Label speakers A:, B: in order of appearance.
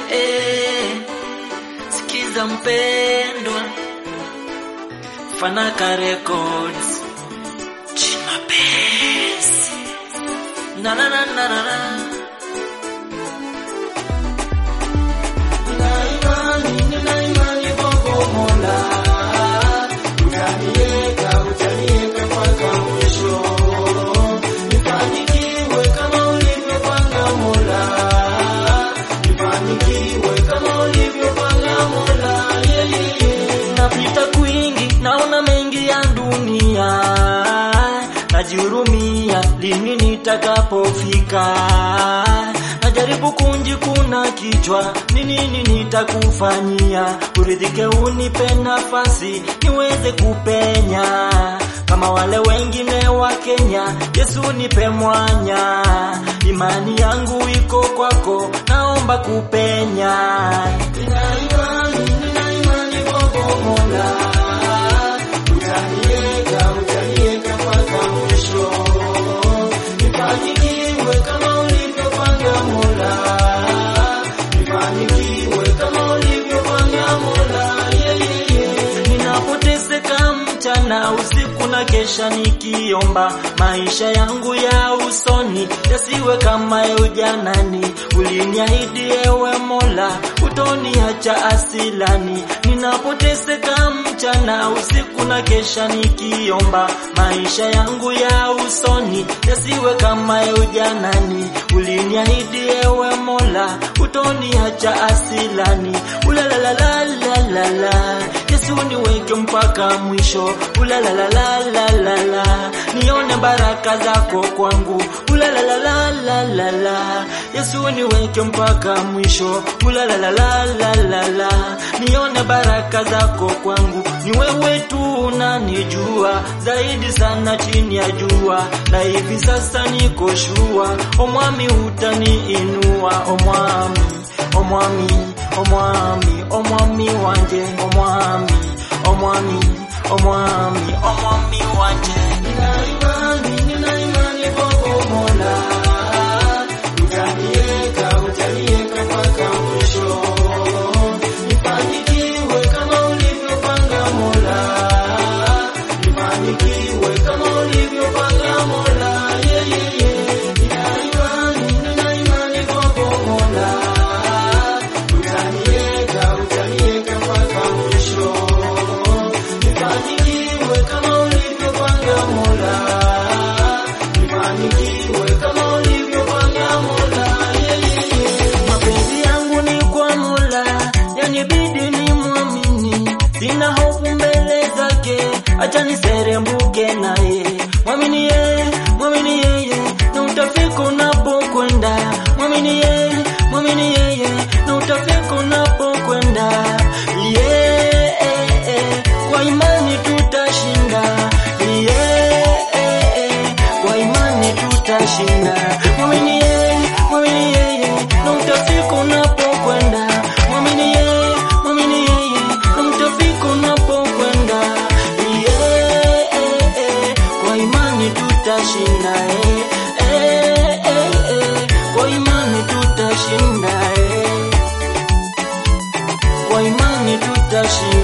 A: eh. Sikiza mpendwa, Fanaka Records, Chimapesi na na na na na na
B: Nina imani, nina imani kwako Mola, utaniweka, utaniweka mpaka mwisho. Nifanikiwe kama ulivyopanga Mola, nifanikiwe kama ulivyopanga Mola. Yeah, yeah, yeah.
A: napita kwingi, naona mengi ya dunia, najihurumia lini nitakapofika, najaribu kunjikuna kichwa, ni nini nitakufanyia, uridhike, unipe nafasi niweze kupenya kama wale wengine wa Kenya. Yesu nipe mwanya, imani yangu iko kwako, naomba kupenya.
B: Nina imani, nina imani kwako Mola, utaniweka, utaniweka mpaka mwisho. Nifanikiwe kama ulivyopanga Mola, nifanikiwe kama ulivyopanga Mola. Yeah, yeah, yeah.
A: Ninapoteseka mchana usiku na kesha nikiomba, maisha yangu ya usoni yasiwe kama ya ujanani. Uliniahidi ewe Mola, utoniacha asilani. Ninapoteseka mchana usiku na kesha nikiomba, maisha yangu ya usoni yasiwe kama ya ujanani. Uliniahidi ewe Mola, utoniacha asilani. Ulalalalalala, Yesu niweke mpaka mwisho. Ulalalalalala, nione baraka zako kwangu. Ulalalalalala, Yesu niweke mpaka mwisho. Ulalalalalala, nione baraka zako kwangu. Ni wewe tu unanijua zaidi sana chini ya jua, na hivi sasa niko shua. Omwami utaniinua, omwami, omwami, omwami, omwami wanje, omwami, omwami, omwami, omwami wanje.
B: Nina imani, nina imani kwako Mola, utaniweka, utaniweka mpaka mwisho. Nifanikiwe kama ulivyopanga Mola, nifanikiwe kama ulivyopanga Mola. Yeah, yeah, yeah. Nina imani, nina imani kwako Mola, utaniweka, utaniweka mpaka mwisho. Nifanikiwe kama ulivyopanga Mola, nifanikiwe kama ulivyopanga Mola. Yeah, yeah, yeah.
A: Mapenzi yangu ni kwa Mola, yanibidi ni mwamini, sina hofu mbele zake, acha niserembuke naye. Mwamini yeye, mwamini yeye, na utafika unapokwenda. Mwamini yeye, mwamini yeye, na utafika unapokwenda. Yeah, kwa imani tutashinda. Yeah, kwa imani tutashinda. Mwamini yeye, mwamini yeye, na utafika unapokwenda. Mwamini yeye, mwamini yeye, na utafika unapokwenda. Yeah, kwa imani tutashinda. Eh, eh, eh, kwa imani tutashinda. Eh, kwa imani tutashinda.